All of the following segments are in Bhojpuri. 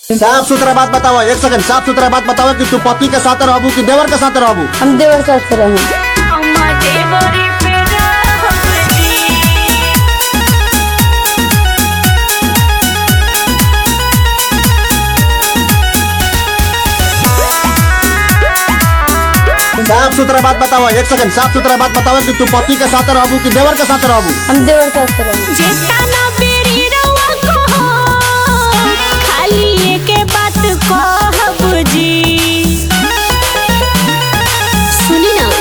साफ सुथरा बात बताओ एक सेकंड साफ सुथरा बात बताओ कि तू पति के साथ रहबू कि देवर के साथ रहबू हम देवर साथ रहे साफ सुथरा बात बताओ एक सेकंड साफ सुथरा बात बताओ कि तू पति के साथ रहबू कि देवर के साथ रहबू हम देवर साथ रहे जेतना बेरी रउआ कहो, खाली एके बात कहब जी सुनी ना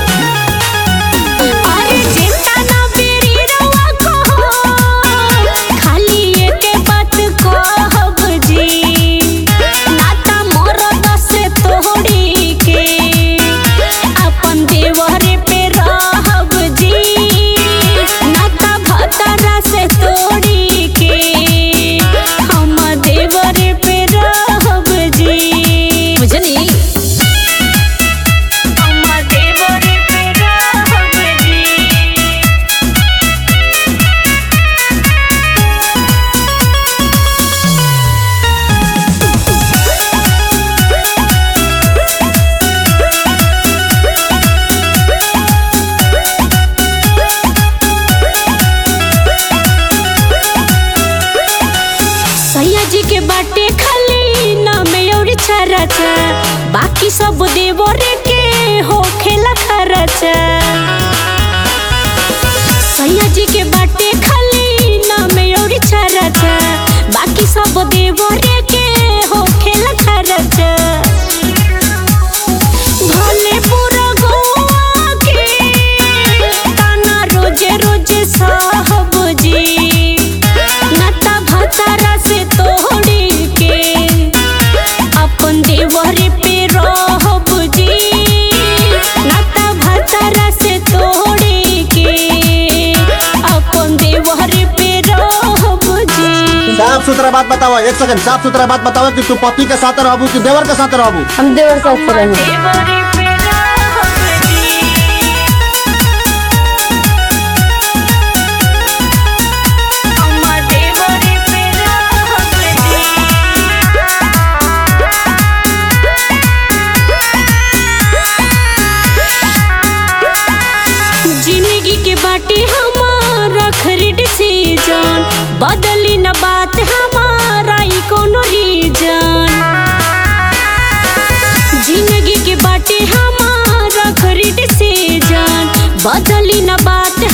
अरे जेतना बेरी रउआ कहो, खाली एके बात कहब जी नाता मरद से तोड़ी के अपन देवरे पे रहब जी नाता भतरा से तोड़ी के हम देवरे पे रहब जी बुझनी हम देवरे पे रहब जी सैया जी के बाटे खाली नाम और छरचा बाकी सब देवरे के हो खेला खरचा सैया जी के बाटे खाली नाम और छरचा बाकी सब देवरे के हो खेला खरचा भले पूरा गोवा के ताना रोजे रोजे साहब जी नाता भतारा से तोड़ी के अपन देवरे पे रहब जी नाता भतारा से तोड़ी के अपन देवरे पे रहब जी साफ सुथरा बात बताओ एक सेकंड साफ सुथरा बात बताओ कि तू पति के साथ रहबू कि देवर के साथ रहबू हम देवर साथ रहे देवरे पे रहब जी हम देवरे पे रहब जी जिंदगी के बाटे हमारा खरीद सीजन बदली न बात हमारा ई कोनो रीजन जिंदगी के बाटे हमारा खरीद सीजन बदली न बात